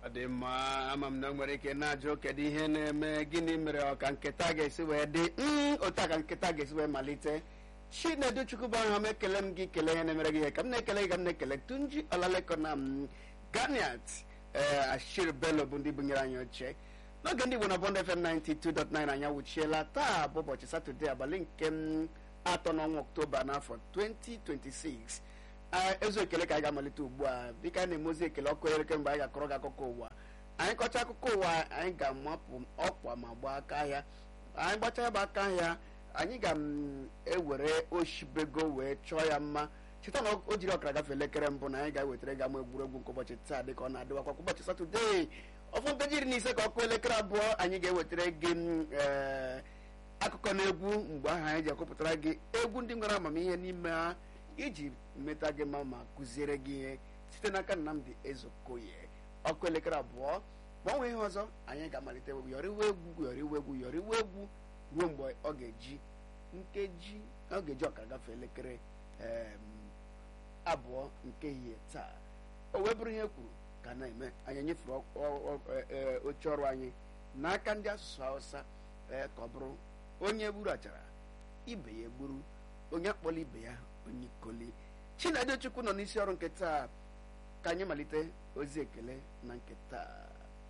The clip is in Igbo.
ọ dị mma ama m na o nwere ike na-ajụ kedu ihe na-eme gịnị mere ọka nketa ga-esi wee dị "Mm, otu a ka nketa ga-esi wee malite chinedu chukwu bụ aha m ekele m gị kele ihe na-emere gị ihe ka m na-ekele gị ka m na-ekele tunji ọlaleko na m ganiat ee ashir bello bụ ndị bunyere anyị oche n'oge ndị igbo na bond fm 92.9 anyị awụchiela taa bụ ụbọchị satọde abalị nke m atọ n'ọnwa ọktoba n'afọ 2026 Ee, ezu ekele ka anyị ga-amalite ugbu a dịka anyị na-eme ozi ekele ọkụ elekere mgbe anyị ga-akọrọ gị akụkọ ụwa anyị kọcha akụkọ ụwa anyị ga-amapụ ọkwa ma gbaa aka ahịa anyị gbachaa ya bụ aka ahịa anyị ga-ewere oshibego wee chọọ ya mma cheta na o jiri ọkara gafee elekere mbụ na anyị ga-ewetara gị ama egwuregwu nke ụbọchị taa dịka ọ na-adịwakwa kwa ụbọchị satọdee ọfụ nkeji iri na ise ka ọkụ elekere abụọ anyị ga-ewetara gị m, ee, akụkọ na egwu mgbe ahụ anyị ji akụpụtara gị egwu ndị nwere amamihe n'ime ha iji meta gị mma ma kụziere gị ihe site n'aka Nnamdi Ezeokoye ọkụ elekere abụọ gbanwee ihe ọzọ anyị ga-amalite yọrịwa egwu yọrịwa egwu yọrịwa egwu ruo mgbe ọ ga-eji nkeji ọ ga-eji ọkara gafee elekere em, abụọ nke ehihie taa o wee bụrụ ihe kwuru ka na-eme anyị nyefere ọ- ọ- ọ- e- e- oche ọrụ anyị n'aka ndị asụsụ Hausa ee ka ọ bụrụ onye gburu achara ibe ya egburu onye akpọla ibe ya onye ikoli Chinedu Chukwu nọ n'isi ọrụ nke taa ka anyị malite ozi ekele na nke taa